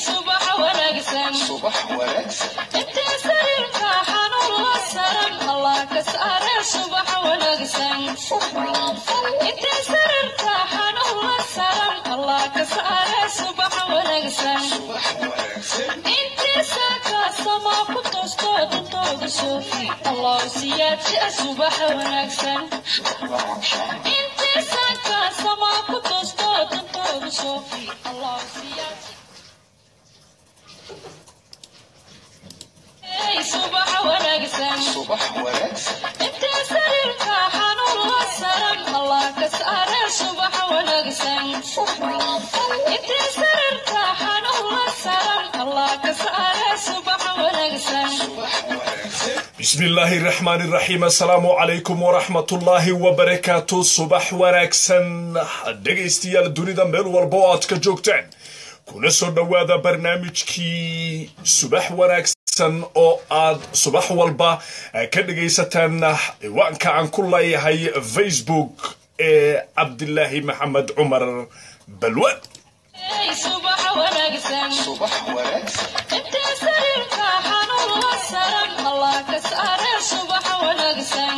subax wanaagsan subax wanaagsan intee sariirka xanuun la saran allah ka saare subax wanaagsan intee sariirka xanuun la saran allah ka saare subax wanaagsan subax wanaagsan intii saaka sama ku toosto dantooda soofi allah siyaadsa subax wanaagsan intii saaka sama ku toosto dantooda soofi allah siyaadsa Hey, subax wanaagsan subax wanaagsan intee sariirka xanuun la saran allah ka saare subax wanaagsan intee sariirka xanuun la saran allah ka saare subax wanaagsan subax wanaagsan bismi illaahi raxmaani raxiim assalaamu calaykum waraxmatullaahi wabarakaatu subax wanaagsan dhegaystayaal dunida meel walba oo aad ka joogtaan kuna soo dhowaada barnaamijkii subax wanaagsan oo aad subax walba ka dhegaysataan ciwaanka aan ku leeyahay facebook ee cabdilaahi maxamed cumar balwan Hey, subax wanaagsan subax wanaagsan intee sariirka xanuun la saran allah ka saare subax wanaagsan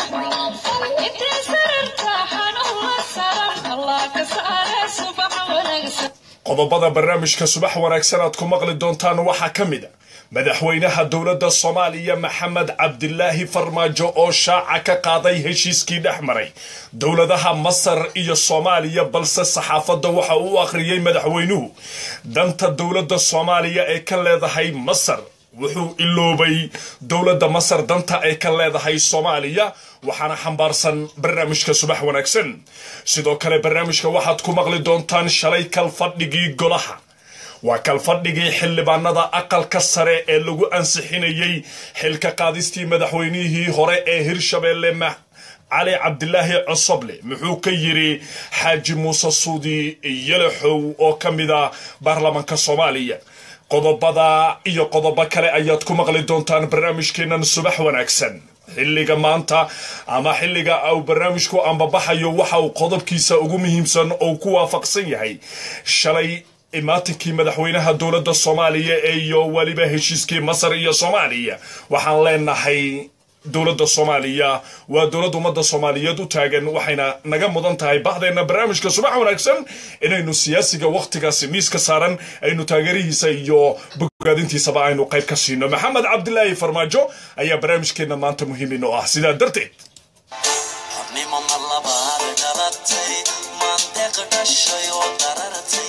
intee sariirka xanuun la saran allah ka saare subax wanaagsan qodobada barnaamijka subax wanaagsan aad ku maqli doontaan waxaa ka mid a madaxweynaha dowladda soomaaliya maxamed cabdilaahi farmaajo oo shaaca ka qaaday heshiiskii dhex maray dowladaha masar iyo soomaaliya balse saxaafadda waxa uu akhriyey madaxweynuhu danta dowladda soomaaliya ee ka leedahay masar wuxuu iloobay dowladda masar danta ay ka leedahay soomaaliya waxaana xambaarsan barnaamijka subax wanaagsan sidoo kale barnaamijka waxaad ku maqli doontaan shalay kalfadhigii golaha waa kalfadhigii xildhibaanada aqalka sare ee lagu ansixinayey xilka qaadistii madaxweynihii hore ee hirshabeelle ma- cali cabdilaahi cosoble muxuu ka yiri xaaji muuse suudi yalaxow oo ka mid a baarlamaanka soomaaliya qodobada iyo qodobo kale ayaad ku maqli doontaan barnaamijkeennan subax wanaagsan xilliga maanta ama xilliga uu barnaamijku ambabaxayo waxa uu qodobkiisa ugu muhiimsan oo ku waafaqsan yahay shalay imaatinkii madaxweynaha dowladda soomaaliya ee iyo weliba heshiiskii masar iyo soomaaliya waxaan leenahay dowladda soomaaliya waa dowladda ummadda soomaaliyeed u taagan waxayna naga mudan tahay baxdeenna barnaamijka subax wanaagsan inaynu siyaasiga wakhtigaasi miiska saaran aynu taageerihiisa iyo bogaadintiisaba aynu qayb ka siino maxamed cabdilaahi farmaajo ayaa barnaamijkeenna maanta muhiimin oo ah sidaa darteed xubnimo mar labaad dhalatay mandeeq dhashay oo darartay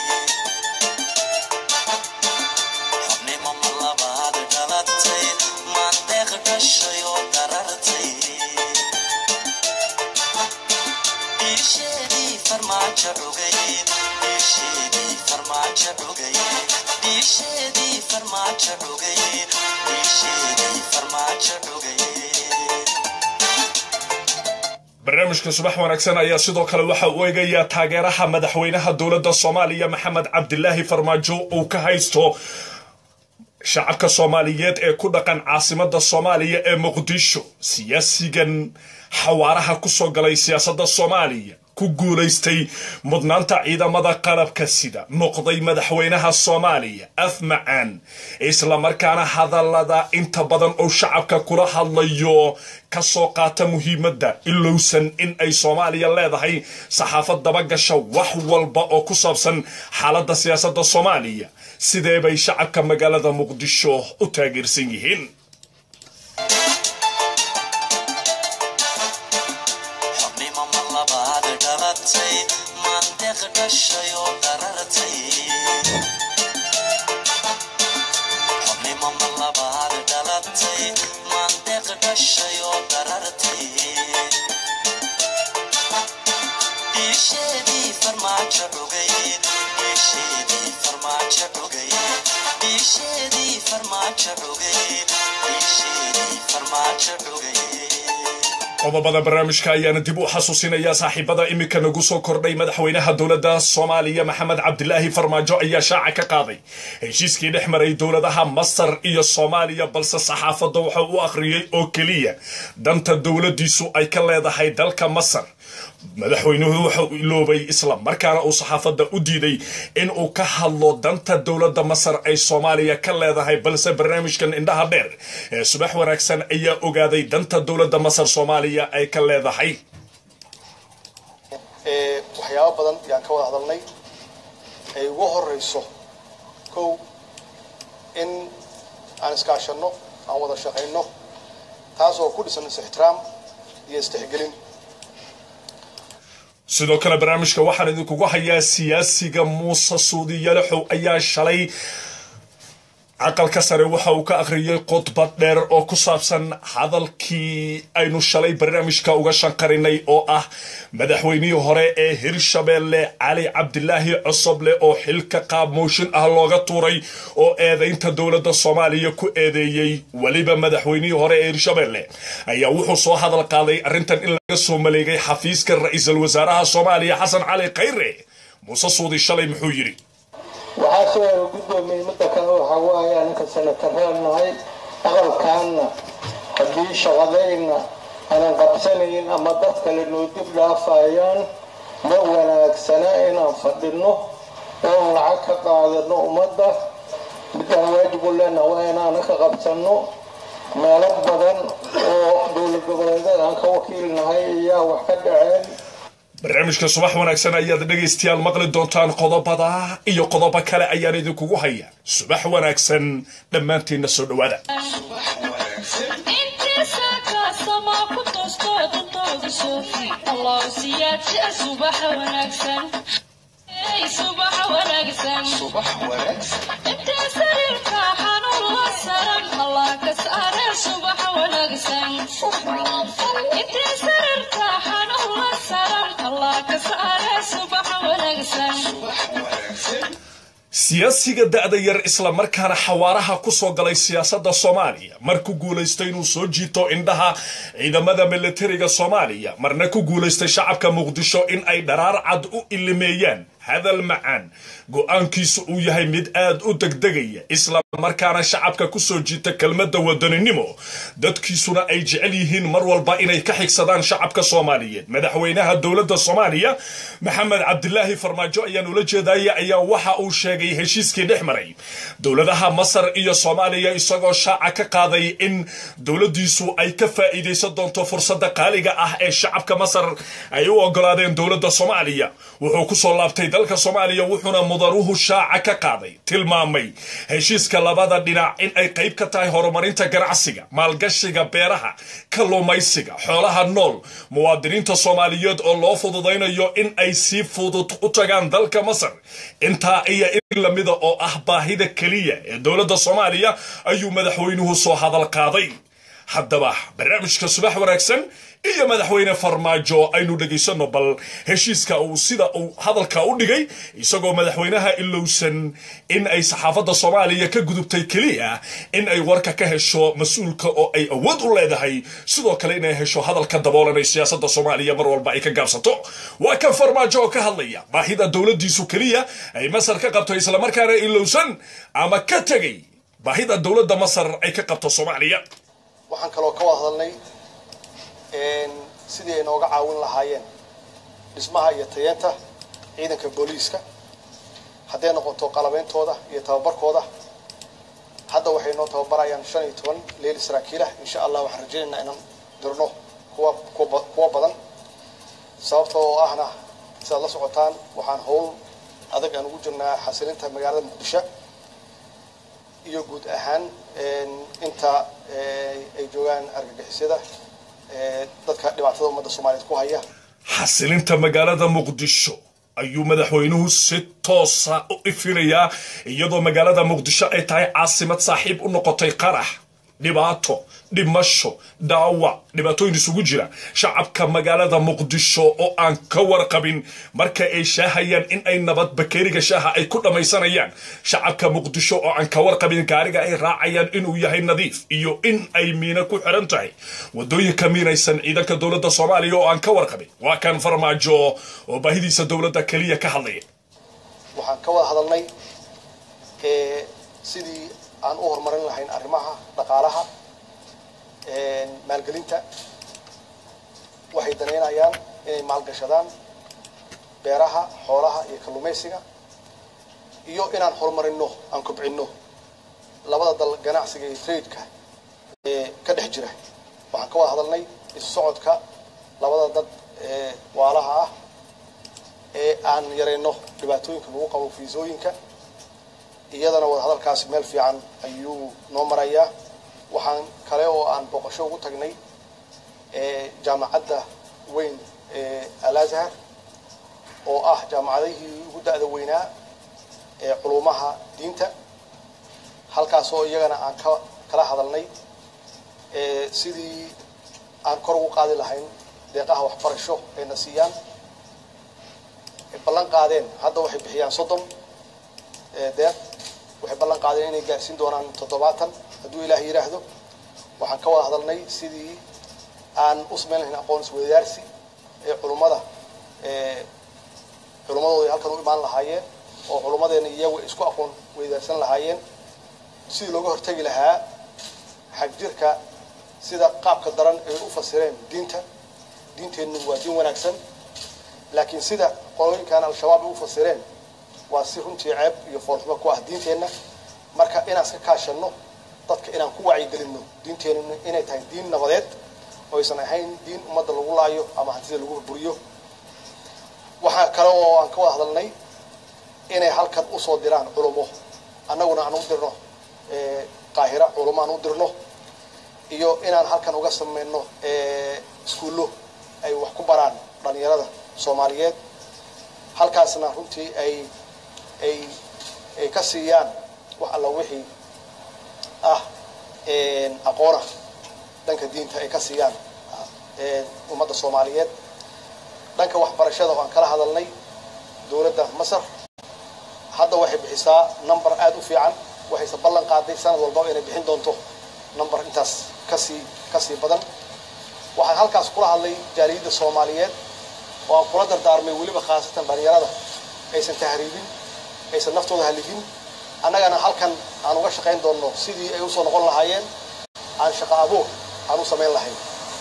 xubnimo mar labaad dhalatay mandeeq dhashay oo darartay dhiisheedii farmaajo dhugay dhiisheedii farmaajo dhugay dhiisheedii farmaajo dhugay dhiisheedii farmaajo dhugay barnaamijka subax wanaagsan ayaa sidoo kale waxa uu eegayaa taageeraha madaxweynaha dowladda soomaaliya maxamed cabdilaahi farmaajo uu ka haysto shacabka soomaaliyeed ee ku dhaqan caasimada soomaaliya ee muqdisho siyaasigan xawaaraha kusoo galay siyaasadda soomaaliya ku guulaystay mudnaanta ciidamada qalabka sida noqday madaxweynaha soomaaliya af macaan islamarkaana hadallada inta badan oo shacabka kula hadlayo kasoo qaata muhiimadda ilowsan in ay soomaaliya leedahay saxaafad dabagasha wax walba oo ku saabsan xaaladda siyaasadda soomaaliya sidee bay shacabka magaalada muqdisho u taageersan yihiin xubnimo mar labaad dhalatay mandeeq dhashay oo darartay xubnimo mar labaad dhalatay mandeeq dhashay oo darartay dhiisheedii farmaajo dhugay dhiisheedii farmaajo dhugay dhiisheedii farmaajo dhugay dhiisheedii farmaajo dhugay qodobada barnaamijka ayaana dib u xasuusinayaa saaxiibada iminka nagu soo kordhay madaxweynaha dowladda soomaaliya maxamed cabdilaahi farmaajo ayaa shaaca ka qaaday heshiiskii dhex maray dowladaha masar iyo soomaaliya balse saxaafadda waxa u akhriyey oo keliya danta dowladdiisu ay ka leedahay dalka masar madaxweynuhu waxa uu iloobay isla markaana uu saxaafadda u diiday in uu ka hadlo danta dowladda masar ay soomaaliya ka leedahay balse barnaamijkan indhaha dheer ee subax wanaagsan ayaa ogaaday danta dowladda masar soomaaliya ay ka leedahay ee waxyaabo badan yaan ka wada hadalnay ay ugu horeyso kow in aan iskaashanno aan wada shaqayno taas oo ku dhisan is-ixtiraam iyo istixgelin sidoo kale barnaamijka waxaan idinkugu hayaa siyaasiga muuse suudi yalaxow ayaa shalay aqalka sare waxa uu ka akhriyey khudbad dheer oo ku saabsan hadalkii aynu shalay barnaamijka uga shanqarinay oo ah madaxweynihii hore ee hirshabeelle cali cabdilaahi cosoble oo xilka qaab mooshin ah looga tuuray oo eedaynta dowladda soomaaliya ku eedeeyey weliba madaxweynihii hore ee hirshabeelle ayaa wuxuu soo hadal qaaday arrintan in laga soo maleegay xafiiska ra-iisul wasaaraha soomaaliya xasan cali khayre muuse suudi shalay muxuu yidhi waxaa soo guddoomiyey midda kale waxaa waaye anaka sanataraan nahay aqalkaanna haddii shaqadayna aanan qabsanayn ama dad kale noo dib dhaafayaan ma wanaagsana inaan fadhinno oon lacag ka qaadano ummadda midaan waajib u leenaha waa inaana ka qabsanno meelo badan oo dowlad goboleedyada aan ka wakiilnahay ayaa wax ka dhaceen barnaamijka subax wanaagsan ayaad dhegaystayaal maqli doontaan qodobada iyo qodobo kale ayaan idinkugu haya subax wanaagsan dhammaantiinna soo dhowaada subax wanaagsan intiisa kaasama ku toosto dantooda soofi allow siyaadsa subaxa wanaagsan Hey, subaxa wanaagsan subax wanaagsan intii sariirka xanuun la saran allah ka saare subaxa wanaagsan intii sariirka xanuun la saran allah ka saare subaxa wanaagsan subax wanaagsan siyaasiga da'da yar isla markaana xawaaraha ku soo galay siyaasadda soomaaliya mar ku guulaystay inuu soo jiito indhaha ciidamada militariga soomaaliya marna ku guulaystay shacabka muqdisho in ay dharaar cad u ilimeeyaan hadal macaan go-aankiisu uu yahay mid aad u degdegaya isla markaana shacabka ku soo jiita kelmadda wadaninimo dadkiisuna ay jecel yihiin mar walba inay ka xigsadaan shacabka soomaaliyeed madaxweynaha dowladda soomaaliya maxamed cabdilaahi farmaajo ayaan ula jeedaya ayaa waxa uu sheegay heshiiskii dhex maray dowladaha masar iyo soomaaliya isagoo shaaca ka qaaday in dowladdiisu ay ka faa'iidaysan doonto fursadda qaaliga ah ee shacabka masar ay u ogolaadeen dowladda soomaaliya wuxuu kusoo laabtay dalka soomaaliya wuxuuna mudanuhu shaaca ka qaaday tilmaamay heshiiska labada dhinac in ay qayb ka tahay horumarinta ganacsiga maalgashiga beeraha kalluumaysiga xoolaha nool muwaadiniinta soomaaliyeed oo loo fududaynayo in ay si fudud u tagaan dalka masar intaa iyo in lamida oo ah baahida keliya ee dowladda soomaaliya ayuu madaxweynuhu soo hadal qaaday haddaba barnaamijka subax wanaagsan iyo madaxweyne farmaajo aynu dhegaysano bal heshiiska uu sida uu hadalka u dhigay isagoo madaxweynaha ilowsan in ay saxaafadda soomaaliya ka gudubtay keliya in ay warka ka hesho mas-uulka oo ay awood u leedahay sidoo kale inay hesho hadalka daboolanay siyaasadda soomaaliya mar walba ay ka gaabsato waa kan farmaajo oo ka hadlaya baahida dowladdiisu keliya ay masar ka qabto islamarkaana ilowsan ama ka tegay baahida dowladda masar ay ka qabto soomaaliya waxaan kaloo ka wada hadalnay sidii ay nooga caawin lahaayeen dhismaha iyo tayeenta ciidanka booliiska hadday noqoto qalabeyntooda iyo tababarkooda hadda waxay noo tababarayaan shan iyo toban leeli saraakiilah insha allah waxaan rajaynaynaa inaan dirno kuwa kuwa kuwa badan sababta oo ahna sidaad la socotaan waxaan howl adag aan ugu jirnaa xasilinta magaalada muqdisho iyo guud ahaan inta ay joogaan argagixisyada dadka dhibaatada ummadda soomaaliyeed ku haya xasilinta magaalada muqdisho ayuu madaxweynuhu si toosa u ifinayaa iyadoo magaalada muqdisho ay tahay caasimad saaxiib u noqotay qarax dhibaato dhimasho dhaawac dhibaatooyin isugu jira shacabka magaalada muqdisho oo aan ka warqabin marka ay shaahayaan in ay nabad bakeeriga shaaha ay ku dhammaysanayaan shacabka muqdisho oo aan ka warqabin gaariga ay raacayaan inuu yahay nadiif iyo in ay miina ku xiran tahay wadooyinka miinaysan ciidanka dowladda soomaaliya oo aan ka warqabin waa kan farmaajo oo baahidiisa dowladda keliya ka hadlaya waxaan ka wada hadalnay sidii aan u horumarin lahayn arrimaha dhaqaalaha maalgelinta waxay danaynayaan inay maalgashadaan beeraha xoolaha iyo kalluumaysiga iyo inaan horumarino aan kobcino labada dal ganacsiga iyo tradeka ee ka dhex jira waxaan ka wada hadalnay isu socodka labada dad ee waalaha ah ee aan yarayno dhibaatooyinka lagu qabo fiisooyinka iyadana wada hadalkaasi meel fiican ayuu noo marayaa waxaan kale oo aan booqasho ugu tagnay ee jaamacadda weyn ee alazhar oo ah jaamacadihii ugu da'da weynaa ee culumaha diinta halkaas oo iyagana aan ka kala hadalnay ee sidii aan kor ugu qaadi lahayn deeqaha waxbarasho ayna siiyaan ballan qaadeen hadda waxay bixiyaan soddon deeq waxay ballan qaadeen inay gaarsiin doonaan toddobaatan hadduu ilaah yidhaahdo waxaan ka wada hadalnay sidii aan u samayn lahayn aqoon isweydaarsi ee culummada ee culummadooda ay halkan u imaan lahaayeen oo culummadeena iyagu isku aqoon weydaarsan lahaayeen sidii looga hortegi lahaa xagjirka sida qaabka daran ay u fasireen diinta diinteennu waa diin wanaagsan laakiin sida qolooyinkan al-shabaab ay u fasireen waa si runtii ceeb iyo foolxumo ku ah diinteenna marka inaan iska kaashanno dadka inaan ku wacyigelinno diinteennu inay tahay diin nabadeed oo aysan ahayn diin ummadda lagu laayo ama hantida lagu burburiyo waxaa kale oo aan ka wada hadalnay inay halkan usoo diraan culumo annaguna aan u dirno qaahira culumo aan u dirno iyo inaan halkan uga samayno iskuullo ay wax ku baraan dhalinyarada soomaaliyeed halkaasna runtii ay ay ay ka siiyaan wax alla wixii ah aqoona dhanka diinta ay ka siiyaan ummadda soomaaliyeed dhanka waxbarashada oo aan kala hadalnay dowladda masar hadda waxay bixisaa number aada u fiican waxayse ballan qaaday sanad walbaba inay bixin doonto number intaas kasii kasii badan waxaan halkaas kula hadlay jaaliyadda soomaaliyeed oo aan kula dardaarmay weliba khaasatan dhalinyarada aysan tahriibin aysan naftooda haligin annagana halkan aan uga shaqayn doonno sidii ay usoo noqon lahaayeen aan shaqo abuur aan u samayn lahayn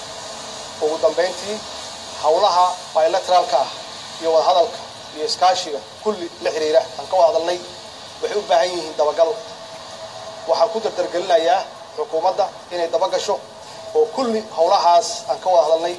ugu dambayntii howlaha bilateraalka ah iyo wadahadalka iyo iskaashiga kulli la xiriira aan ka wada hadalnay waxay u baahan yihiin dabagal waxaan ku dardargelinayaa xukuumadda inay dabagasho oo kulli howlahaas aan ka wada hadalnay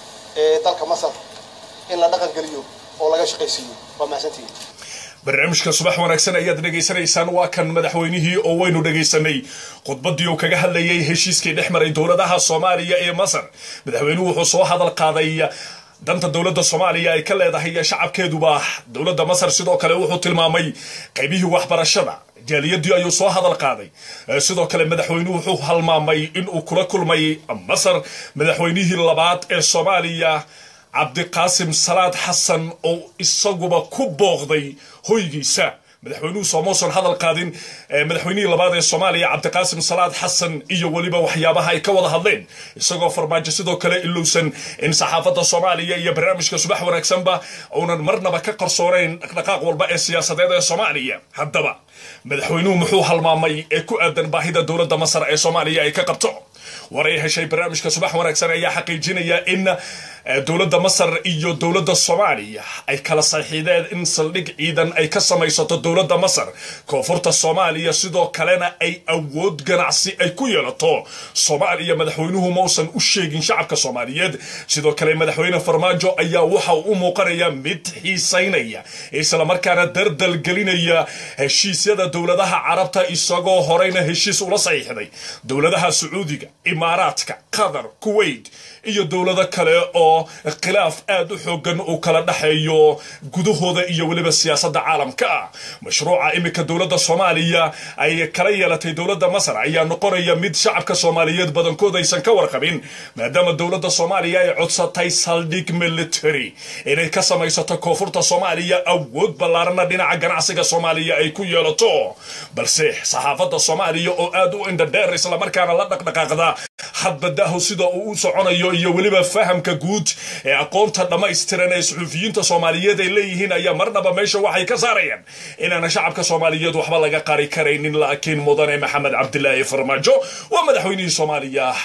ee dalka masar in la dhaqan geliyo oo laga shaqaysiiyo waa mahadsantihiin barnaamijka subax wanaagsan ayaad dhegaysanaysaan waa kan madaxweynihii oo waynu dhegaysanay khudbadii uu kaga hadlayay heshiiskii dhex maray dowladaha soomaaliya ee masar madaxweynuhu wuxuu soo hadal qaaday danta dowladda soomaaliya ay ka leedahay shacabkeeduba dowladda masar sidoo kale wuxuu tilmaamay qaybihii waxbarashada jaaliyadii ayuu soo hadal qaaday sidoo kale madaxweynuhu wuxuu halmaamay inuu kula kulmay masar madaxweynihii labaad ee soomaaliya cabdiqaasim salaad xasan oo isaguba ku booqday hoygiisa madaxweynuhu soomausan hadal qaadin madaxweynihii labaad ee soomaaliya cabdiqaasim salaad xasan iyo weliba waxyaabaha ay ka wada hadleen isagoo farmaajo sidoo kale ilowsan in saxaafadda soomaaliya iyo barnaamijka subax wanaagsanba uunan marnaba ka qarsoonayn dhaqdhaqaaq walba ee siyaasadeed ee soomaaliya haddaba madaxweynuhu muxuu halmaamay ee ku aadan baahida dowladda masar ee soomaaliya ay ka qabto war ay heshay barnaamijka subax wanaagsan ayaa xaqiijinaya in dowladda masar iyo dowladda soomaaliya ay kala saxiideen in saldhig ciidan ay ka samaysato dowladda masar koonfurta soomaaliya sidoo kalena ay awood ganacsi ay ku yeelato soomaaliya madaxweynuhu mausan u sheegin shacabka soomaaliyeed sidoo kale madaxweyne farmaajo ayaa waxa uu u muuqanaya mid xiisaynaya islamarkaana dardal gelinaya heshiisyada dowladaha carabta isagoo horeyna heshiis ula saxiixday dowladaha sacuudiga imaaraadka qatar kuwait iyo dowlado kale oo khilaaf aad u xoogan uu kala dhexeeyo gudahooda iyo weliba siyaasadda caalamka ah mashruuca iminka dowladda soomaaliya ay kala yeelatay dowladda masar ayaa noqonaya mid shacabka soomaaliyeed badankood aysan ka warqabin maadaama dowladda soomaaliya ay codsatay saldhig military inay ka samaysato koonfurta soomaaliya awood ballaarana dhinaca ganacsiga soomaaliya ay ku yeelato balse saxaafadda soomaaliya oo aad u indhadheer islamarkaana la dhaqdhaqaaqda hadbadahu sida uu u soconayo iyo weliba fahamka guud ee aqoonta dhammaystiran ee suxuufiyiinta soomaaliyeed ay leeyihiin ayaa marnaba meesha waxay ka saarayaan inaana shacabka soomaaliyeed waxba laga qari karaynin laakiin mudane maxamed cabdilaahi farmaajo waa madaxweynihii soomaaliya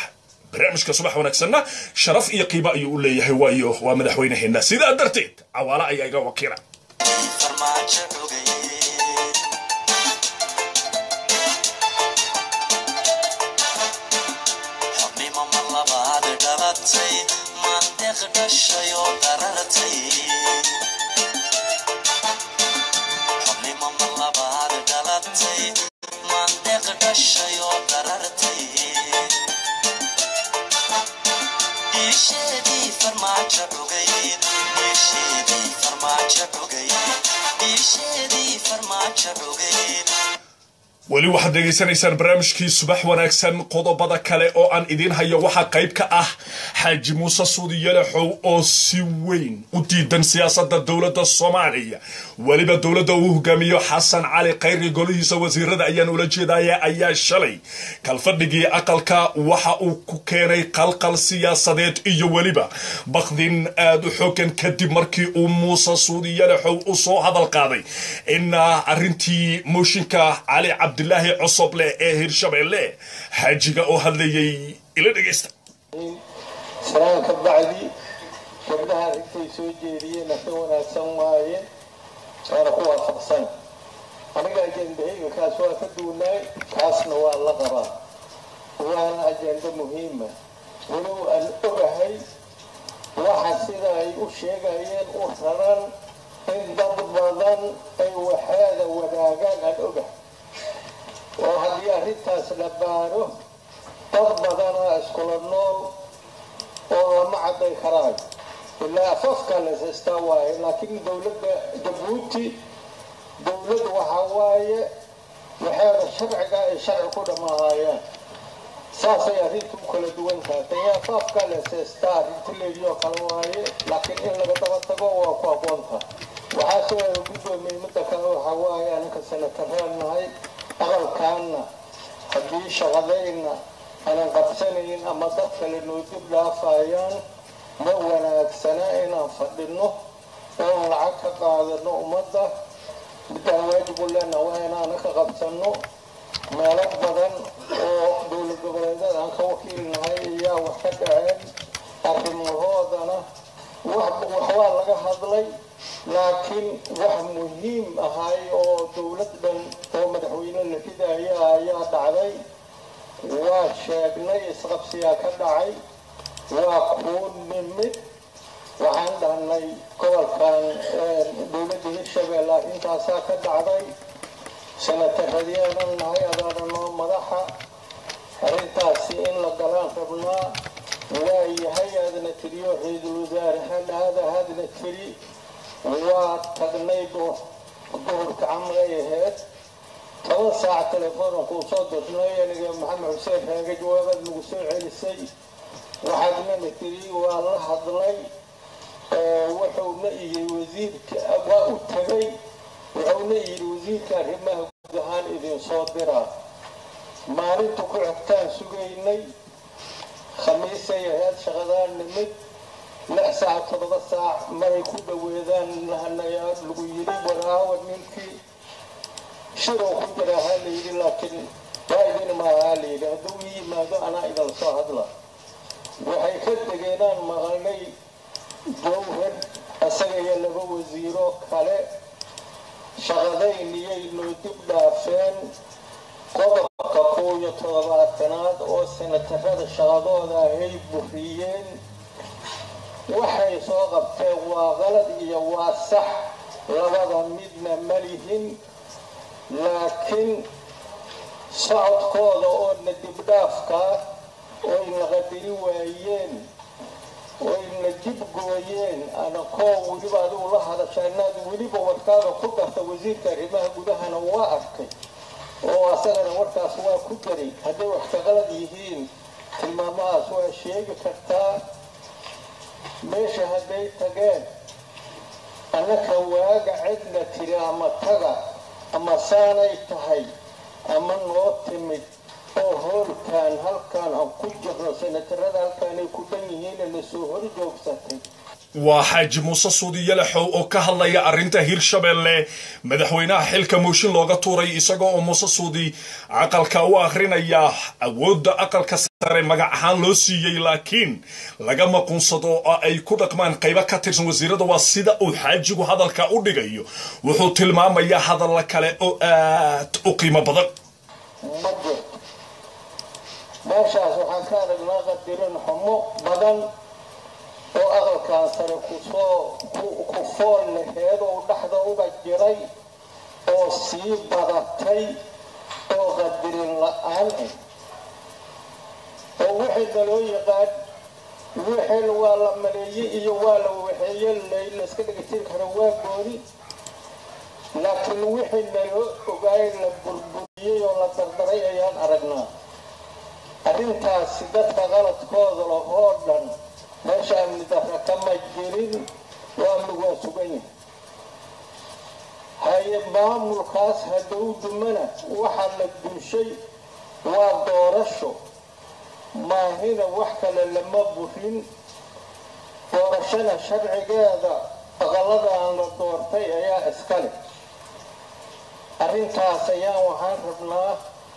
barnaamijka subax wanaagsanna sharaf iyo qiimo ayuu u leeyahay waayo waa madaxweynaheena sidaa darteed cawaale ayaa iga wakiila farmaajo xogay xubnimo ma labaad dhalatay mandeeq dhashay oo darartay xubnimo ma labaad dhalatay mandeeq dhashay oo darartay dhiisheedii farmaajo xogay dhiisheedii farmaajo xogay dhiisheedii farmaajo xogay weli waxaad dhegaysanaysaan barnaamijkii subax wanaagsan qodobada kale oo aan idiin hayo waxaa qayb ka ah xaaji muuse suudi yalaxow oo si weyn u diidan siyaasadda dowladda soomaaliya weliba dowladda uu hogaamiyo xasan cali khayri golihiisa wasiirada ayaan ula jeedaya ayaa shalay kalfadhigii aqalka waxa uu ku keenay qalqal siyaasadeed iyo weliba bakdin aad u xoogan kadib markii uu muuse suudi yalaxow u soo hadal qaaday in arrintii mooshinka cali cabdilaahi cosoble ee hirshabeelle xaajiga oo hadlayay ila dhegaysta sanaan ka bacdi gabdhaha arintay soo jeediyeen ka wanaagsan waaye waana ku waafaqsan aniga ajendahayga kaas waa ka duunaay kaasna waa la qabaa waana ajendo muhiima walow aan ogahay waxa sida ay u sheegayeen u raran in dad badan ay waxaada wadaagaan aan ogahay oo haddii arrintaas la baaro dad badanaa iskula nool oo lama cadday karaayo ilaa afafka la haystaa waaye laakiin dowladda jabuuti dowlad waxaa waaye waxaada sharciga ay sharci ku dhammaahayaan saasay arrintu u kala duwan tahay tanya afaafka la haystaa arrinta leedioo kale waaye laakiin in laga daba tago waa ku aqoonta waxaa soo guddoomiyey midda kale waxaa waaye anaka sanataraan nahay aqalkaanna haddii shaqadayna aanan qabsanayn ama dad kale noo dib dhaafayaan ma wanaagsana inaan fadhino oon lacag ka qaadano ummadda midaan waajibu leena waa inaana ka qabsano meelo badan oo dowlad goboleedyada aan ka wakiilnahay ayaa wax ka dhaceen arrimahoodana wax waa laga hadlay laakiin wax muhiim ahay oo dowlad dhan oo madaxweyne la ridaya ayaa dhacday waa sheegnay isqabsiyaa ka dhacay waa kuu nimid waxaan dhahnay gobolkan dowladda hirshabelle arrintaasaa ka dhacday sanataradiyanan nahay adaana noo madaxa arrintaasi in la galaan rabnaa waa yahay aadna tiriyo ra-iisul wasaare hadhaada hadna tiri waa tagnay duhurka camray aheyd toban saac telefoona kuu soo dirnay aniga maxamed xuseen raaga jawaabaad nagu soo celisay waxaadnana tiri waa la hadlay wuxuuna iyiri wasiirka waa u tagay wuxuuna iyiri wasiirka arrimaha guud ahaan idin soo diraa maalinta ku xigtaan sugaynay khamiisay ahayd shaqadaan nimid lix saac toddoba saac maray ku dhaweedaan lahanayaa lagu yiri waraawa ninkii shiroo ku jira ha la yidhi laakiin waa idin maaha la yidhi hadduu ii yimaado anaa idin soo hadla waxay ka degeenaan maqalnay jawhar isaga iyo laba wasiiro kale shaqadayniyay noo dib dhaafeen qodobka kow iyo toddobaatanaad oo sanatarada shaqadooda ahay buriyeen waxay soo qabteen waa qalad iyo waa sax labada midna ma lihin laakiin socodkooda oo na dibdhaafkaa oy na qadari waayeen oy na dib gooyeen anakoo weliba adigu la hadasha inaad weliba warkaaga ku darta wasiirka arrimaha gudahana waa arkay oo asagana warkaas waa ku daray hadday wax ka qalad yihiin tilmaamahaas waa sheegi kartaa meesha hadday tageen annaka waaga cidna tiri ama taga ama saanay tahay ama noo timid oo hoolkan halkaan aan ku jirno sanatarada halkaanay ku dhan yihiin na soo hor joogsatay waa xaaji muuse suudi yalaxow oo ka hadlaya arrinta hirshabelle madaxweynaha xilka mooshin looga tuuray isagoo oo muuse suudi aqalka u akrinaya awoodda aqalka sare sare magac ahaan loo siiyey laakiin laga maquunsado oo ay ku dhaqmaan qaybo ka tirsan wasiirada waa sida uu xaajigu hadalka u dhigayo wuxuu tilmaamayaa hadalla kale oo aad u qiimo badan ma jirto meeshaas waxaan ka aragnaa qadirin xumo badan oo aqalkan sare kusoo ku fool laheed oo dhexda uga jiray oo sii badatay oo qadirin la-aan ah oo wixii naloo yaqaan wixii waa la maleeyey iyo waa la waxeeye layska dhegeysan kara waa gooni laakiin wixii naloo ogaay la burburiyey oo la dardaray ayaan aragnaa arrintaasi dadka qaladkooda lahoo dhan meesha amni darra kama jirin waa lagaa sugan yahay haye maamulkaas hadow dumana waxaa la duushay waa doorasho maahina wax kale lama burin doorashada sharcigeeda aqaladan la doortay ayaa iskale arrintaas ayaan waxaan rabnaa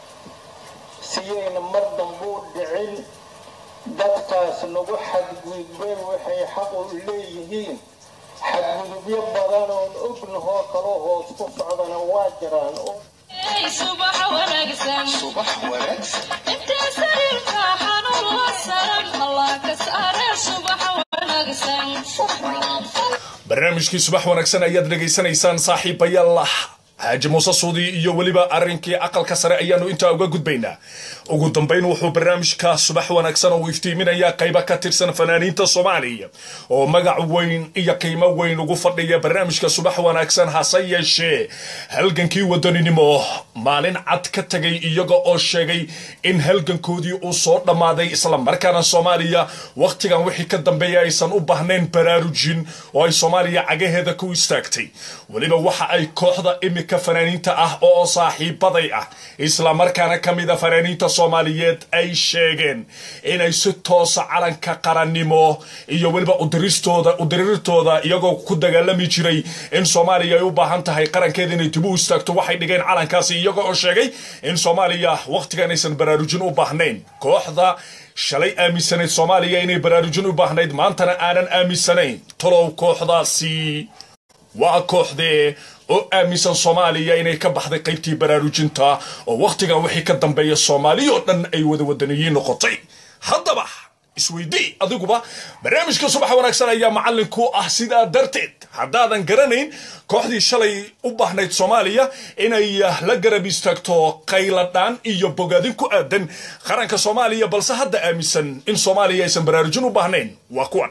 siyayna mar dambuu dhicin dadkaas nagu xadgudbeen waxay xaq u leeyihiin xadgudubyo badan oon ognahoo kaloo hoos ku socdana waa jiraan subax wanaagsan subax wanaagsan intee sariirka xanuun la saran allah ka saare subax wanaagsan barnaamijkii subax wanaagsan ayaad dhegaysanaysaan saaxiibayaal xaaji muuse suudi iyo weliba arrinkii aqalka sare ayaanu intaa uga gudbaynaa ugu dambayn wuxuu barnaamijka subax wanaagsan uu iftiiminayaa qaybo ka tirsan fanaaniinta soomaaliya oo magac weyn iyo qiimo weyn ugu fadhiya barnaamijka subax wanaagsan hase yeeshee halgankii wadaninimo maalin cad ka tegay iyaga oo sheegay in halgankoodii uu soo dhammaaday islamarkaana soomaaliya wakhtigan wixii ka dambeeya aysan u baahnayn baraarujin oo ay soomaaliya cagaheeda ku istaagtay weliba waxa ay kooxda imika fanaaniinta ah oo saaxiibaday ah islamarkaana ka mida fanaaniinta soomaaliyeed ay sheegeen inay si toosa calanka qarannimo iyo weliba udiristooda udirirtooda iyagoo ku dagaalami jiray in soomaaliya ay u baahan tahay qarankeeda inay dib u istaagto waxay dhigeen calankaasi iyaga oo sheegay in soomaaliya wakhtigan aysan baraarujin u baahnayn kooxda shalay aaminsanayd soomaaliya inay baraarujin u baahnayd maantana aanan aaminsanayn talow kooxdaasi waa kooxdee oo aaminsan soomaaliya inay ka baxday qaybtii baraarujinta oo wakhtigan wixii ka dambeeya soomaaliya oo dhan ay wada wadaniyiin noqotay haddaba isweydii adiguba barnaamijka subax wanaagsan ayaa macallin ku ah sidaa darteed haddaadan garanayn kooxdii shalay u baahnayd soomaaliya inay la garab istaagto qayladhaan iyo bogaadin ku aadan qaranka soomaaliya balse hadda aaminsan in soomaaliya aysan baraarujin u baahnayn waa kuwan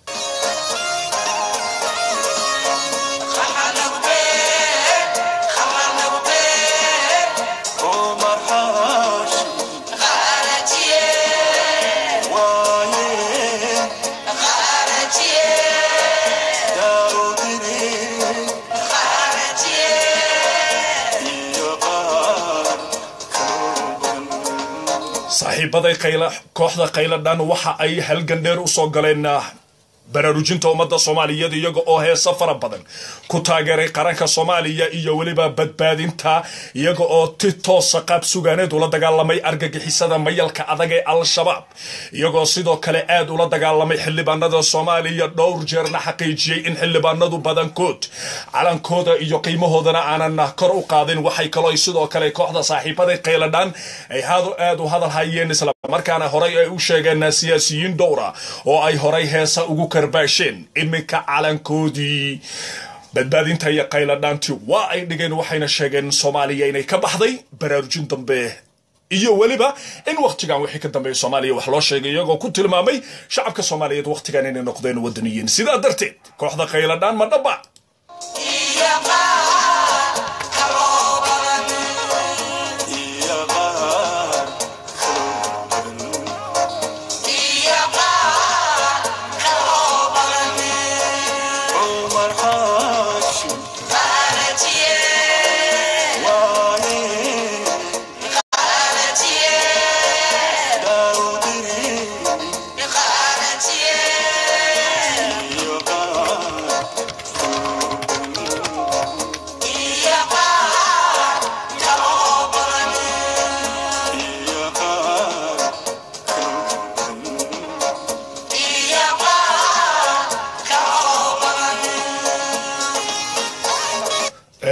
saaxiibaday qayla kooxda qayladhan waxa ay halgan dheer usoo galeen baraarujinta ummadda soomaaliyeed iyaga oo heesa fara badan ku taageeray qaranka soomaaliya iyo weliba badbaadinta iyaga oo ti toosa qaab sugaaneed ula dagaalamay argagixisada mayalka adag ee al-shabaab iyagoo sidoo kale aad ula dagaalamay xildhibaanada soomaaliya dhowr jeerna xaqiijiyey in xildhibaanadu badankood calankooda iyo qiimahoodana aanan kor u qaadin waxay kaloo sidoo kale kooxda saaxiibaday qayladhaan ay hadu aad u hadal hayeen islamarkaana horay ay u sheegeen siyaasiyiin dhowra oo ay horay heesa ugu karbaasheen iminka calankoodii badbaadinta iyo qayladhaanti waa ay dhigeen waxayna sheegeen soomaaliya inay ka baxday baraarujin dambe iyo weliba in wakhtigan wixii ka dambeeya soomaaliya wax loo sheegay iyagoo ku tilmaamay shacabka soomaaliyeed wakhtigan inay noqdeen wadaniyiin sidaa darteed kooxda qayladhaan ma dhaba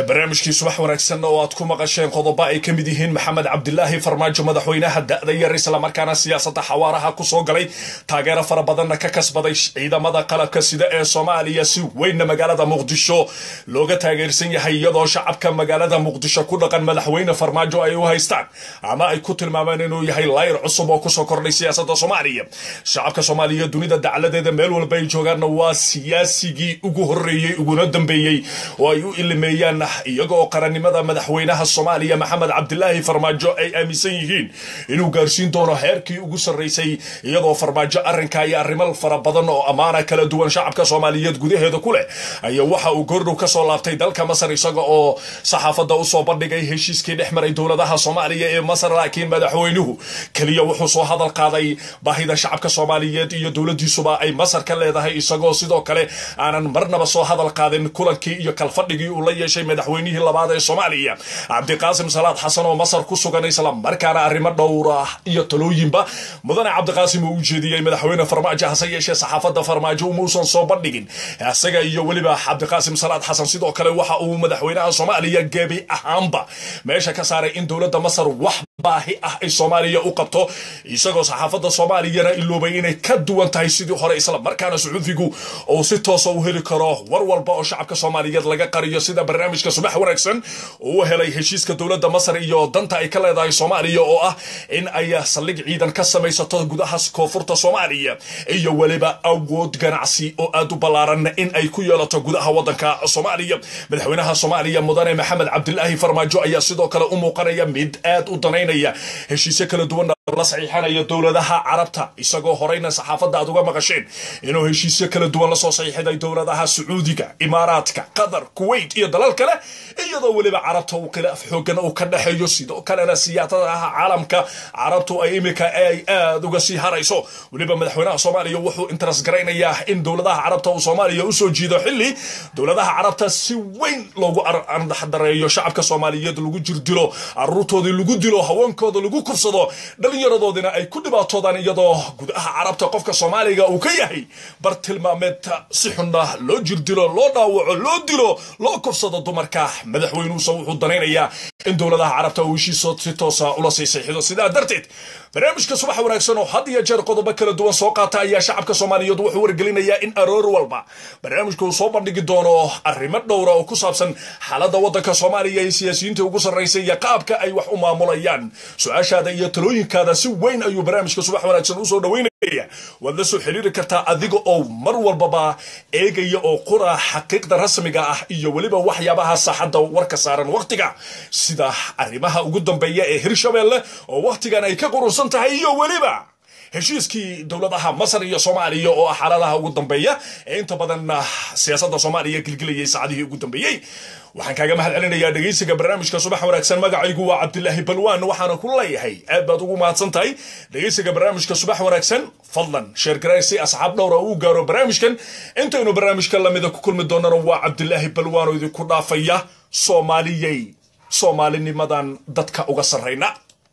barnaamijkii subax wanaagsan oo aad ku maqasheen qodobo ay ka mid yihiin maxamed cabdilaahi farmaajo madaxweynaha da-da yar islamarkaana siyaasadda xawaaraha kusoo galay taageero fara badanna ka kasbaday ciidamada qalabka sida ee soomaaliya si weynna magaalada muqdisho looga taageersan yahay iyadoo shacabka magaalada muqdisho ku dhaqan madaxweyne farmaajo ay u haystaan ama ay ku tilmaameen inuu yahay layr cusub oo kusoo kordhay siyaasadda soomaaliya shacabka soomaaliya dunida dacladeeda meel walba ay joogaanna waa siyaasigii ugu horeeyey uguna dambeeyey oo ay u ilimeeyaan iyagoo qarannimada madaxweynaha soomaaliya maxamed cabdilaahi farmaajo ay aaminsan yihiin inuu gaarsiin doono heerkii ugu sarraysay iyadoo farmaajo arrinka iyo arrimo fara badan oo ammaana kala duwan shacabka soomaaliyeed gudaheeda ku leh ayaa waxa uu goordhow ka soo laabtay dalka masar isaga oo saxaafadda usoo bandhigay heshiiskii dhex maray dowladaha soomaaliya ee masar laakiin madaxweynuhu keliya wuxuu soo hadal qaaday baahida shacabka soomaaliyeed iyo dowladiisuba ay masar ka leedahay isagoo sidoo kale aanan marnaba soo hadal qaadin kulankii iyo kalfadhigii uu la yeeshay madaxweynihii labaad ee soomaaliya cabdiqaasim salaad xasan oo masar ku sugan isla markaana arrimo dhowra iyo talooyinba mudane cabdiqaasim uu u jeediyey madaxweyne farmaajo hase yeeshee saxaafadda farmaajo umuusan soo bandhigin isaga iyo weliba cabdiqaasim salaad xasan sidoo kale waxa uu madaxweynaha soomaaliya gebi ahaanba meesha ka saaray in dowladda masar wax baahi ah ay soomaaliya u qabto isagoo saxaafadda soomaaliyana iloobay inay ka duwan tahay sidii hore isla markaana sacuudigu uu si toosa u heli karo war walba oo shacabka soomaaliyeed laga qariyo sida barnaamijka subax wanaagsan uu helay heshiiska dowladda masar iyo danta ay ka leedahay soomaaliya oo ah in ay saldhig ciidan ka samaysato gudaha koonfurta soomaaliya iyo weliba awood ganacsi oo aad u ballaaran in ay ku yeelato gudaha wadanka soomaaliya madaxweynaha soomaaliya mudane maxamed cabdilaahi farmaajo ayaa sidoo kale u muuqanaya mid aad u danaynaya heshiisyo kala duwan la saxiixanaya dowladaha carabta isagoo horeyna saxaafadda aad uga maqasheen inuu heshiisyo kala duwan lasoo saxiixday dowladaha sacuudiga imaaraadka qatar kuwait iyo dalal kale iyadoo weliba carabta uu khilaaf xoogan uu ka dhexeeyo sidoo kalena siyaasadaha caalamka carabtu ay imika ay aad uga sii harayso weliba madaxweynaha soomaaliya wuxuu interes garaynayaa in dowladaha carabta uu soomaaliya usoo jiido xilli dowladaha carabta si weyn loogu ardaxdareeyo shacabka soomaaliyeed lagu jirdilo caruurtoodii lagu dilo haweenkooda lagu kursado dhalinyaradoodina ay ku dhibaatoodaan iyadoo gudaha carabta qofka soomaaliga uu ka yahay bartilmaameed si xunna loo jirdilo loo dhaawaco loo dilo loo kursado dumarka madaxweynuhusa wuxuu danaynayaa in dowladaha carabta uu heshiiso si toosa ula sii saxiixdo sidaa darteed barnaamijka subax wanaagsan oo had iyo jeer qodobo kala duwan soo qaata ayaa shacabka soomaaliyeed wuxuu wargelinayaa in aroor walba barnaamijka uu soo bandhigi doono arrimo dhowra oo ku saabsan xaaladda waddanka soomaaliya iyo siyaasiyiinta ugu sarraysay iyo qaabka ay wax u maamulayaan su-aashaada iyo talooyinkaada si weyn ayuu barnaamijka subax wanaagsan usoo dhaweynaya waad la soo xiriiri kartaa adiga oo mar walbaba eegaya oo qura xaqiiqda rasmiga ah iyo weliba waxyaabaha saaxadda warka saaran wakhtiga sida arrimaha ugu dambeeya ee hirshabeelle oo wakhtigan ay ka qurunsan tahay iyo weliba heshiiskii dowladaha masar iyo soomaaliya oo ah xaaladaha ugu dambeeya ee inta badan siyaasadda soomaaliya gilgilayay saacadihii ugu dambeeyey waxaan kaaga mahad celinayaa dhegaysiga barnaamijka subax wanaagsan magacaygu waa cabdilaahi balwaan waxaana ku leeyahay aad baad ugu mahadsan tahay dhegaysiga barnaamijka subax wanaagsan fadlan sheergaray si asxaab dhowra uu gaaro barnaamijkan intaynu barnaamijka lamida ku kulmi doonana waa cabdilaahi balwaan oo idinku dhaafaya soomaaliyey soomaalinimadan dadka uga sarrayna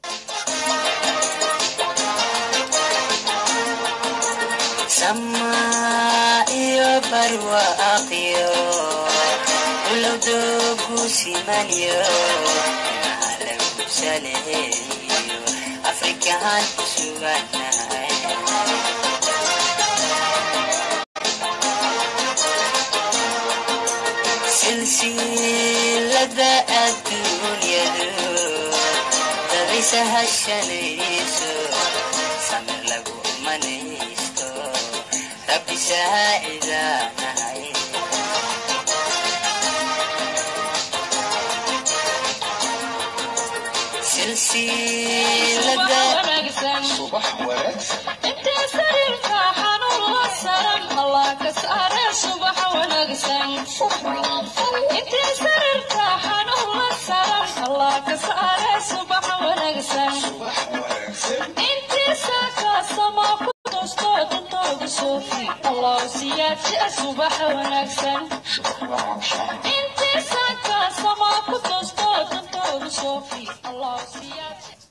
iyo barwaaqyo ulowdoogu simanyo lagu saleeyo afrikaan ku suganahay silsilada adduunyadu dabisa hashanayso samir lagu manaysto rabbi saacidaanahay silsilada wanaagsan subax wanaagsan intee sariirka xanuun la saran allah ka saare subax wanaagsan intee sariirka xanuun la saran allah ka saare subax wanaagsan subax wanaagsan intii saaka sama ku toosto dantooda soofi allah siyaadsi subax wanaagsan intii saaka sama ku toosto dantooda soofi allah siyaadsi